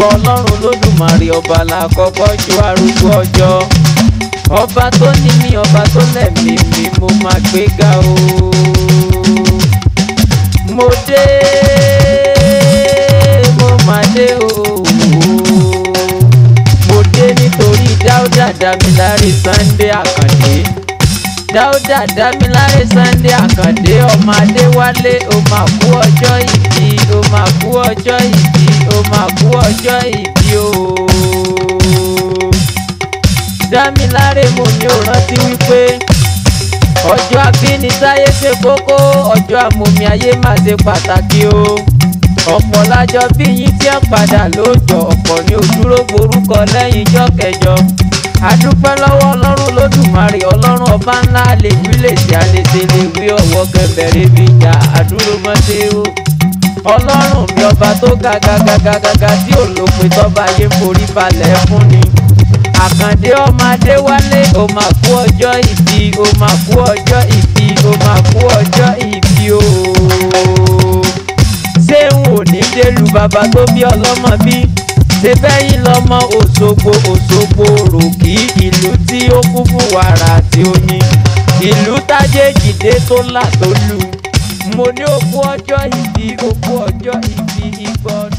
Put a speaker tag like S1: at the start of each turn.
S1: gbọ́ ọlọ́run lódùmarè ọba làkọ́kọ́ ju arúgbó ọjọ́ ọba tó ní mí ọba tó lẹ̀mí mi mo máa gbé ga o mo dé mo máa dé o mo dé nítorí dáúdà dámiláre Sunday Àkàndé dáúdà dámiláre Sunday Àkàndé ọmọ adéwálé o máa kú ọjọ́ ìbí o máa kú ọjọ́ ìbí o máa kú ọjọ́ ìbí o dámiláre mo ní o rántí wípé ọjọ́ abínisáyé ṣe kókó ọjọ́ àmọ̀mí ayé má ṣe pàtàkì o ọ̀pọ̀ lájọ bí yín tí ẹ padà lóòjọ́ ọ̀pọ̀ ní òdúró gborúkọ lẹ́yìn ijọ́ kẹjọ adúpẹ́ lọ́wọ́ ọlọ́run lódùmarè ọlọ́run ọba ńlá lè wí lè ṣe àlèṣe lè wí ọ̀wọ́ kẹfẹ́rẹ́ bí ìjà àdúró mọ́tẹ́ o ọlọ́run mi ọba tó ga ga ga ga ga ga tí ò lópin tọ́ba yé forí balẹ̀ fún ni àkàndé ọmọ adéwálé ó máa kú ọjọ́ ìbí ó máa kú ọjọ́ ìbí ó máa kú ọjọ́ ìbí o. ṣé n ò ní délu bàbá tó bí ọlọ́mọ bí ṣe bẹ́yìn lọ́mọ òṣogbo òṣogbo rògì ìlú tí ó kún fún wàrà àti oyin ìlú tájéjìdé tó là tó lù mo ní òkú ọjọ́ ìbí òkú ọjọ́ ìbí ìgbọ́